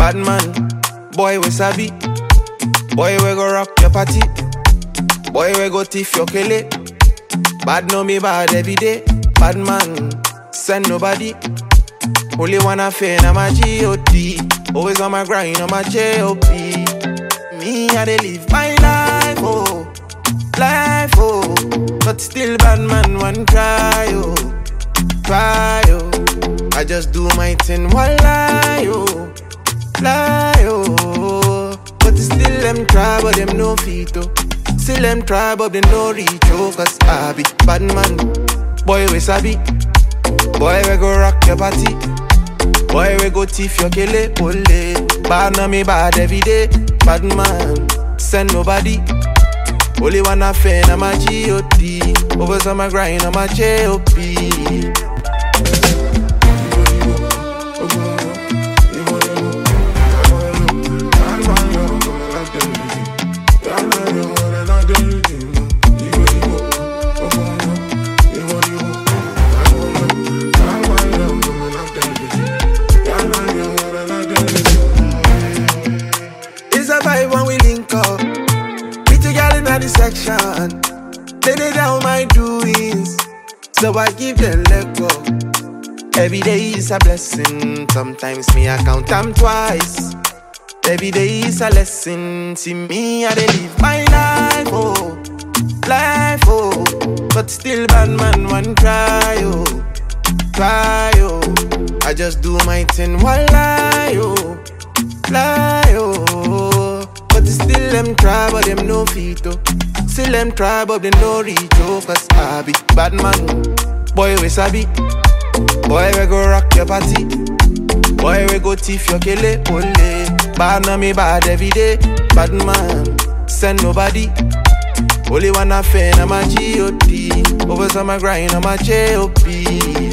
Bad man, boy we sabi. Boy we go rock your party. Boy we go thief your kele. Bad know me bad every day. Bad man, send nobody. Only one affair na my G.O.D. Always on my grind on my J.O.P. Me, I dey live my life, oh, life, oh. But still bad man one cry, oh, cry, oh. I just do my thing while lie, oh, lie, oh. But still them try, but them no fit, oh. Still them try, but they no reach, oh. Cause I be bad man, boy we sabi. Boy we go rock your party. Boy, we go thief your kele pole. Bad na me bad every day. Bad man, send nobody. Only one affair na my G.O.D. Always on my grind on my J.O.P. It's a vibe when we link up. Meet a girl in the section. They lay down my doings. So I give them let go. Every day is a blessing. Sometimes me I count them twice. Every day is a lesson. See me, I dey live my life, oh, life, oh. But still, bad man, one cry, oh, cry, oh. I just do my thing while lie, oh, lie, oh. But still, them try, but them no fit, oh. Still, them try, but they no reach, oh. Cause I be bad man, boy, we sabi. Boy, we go rock your party. Boy, we go thief your kele pole. Bad na me bad every day. Bad man, send nobody. Only one affair na my G.O.D. Always on my grind on my J.O.P.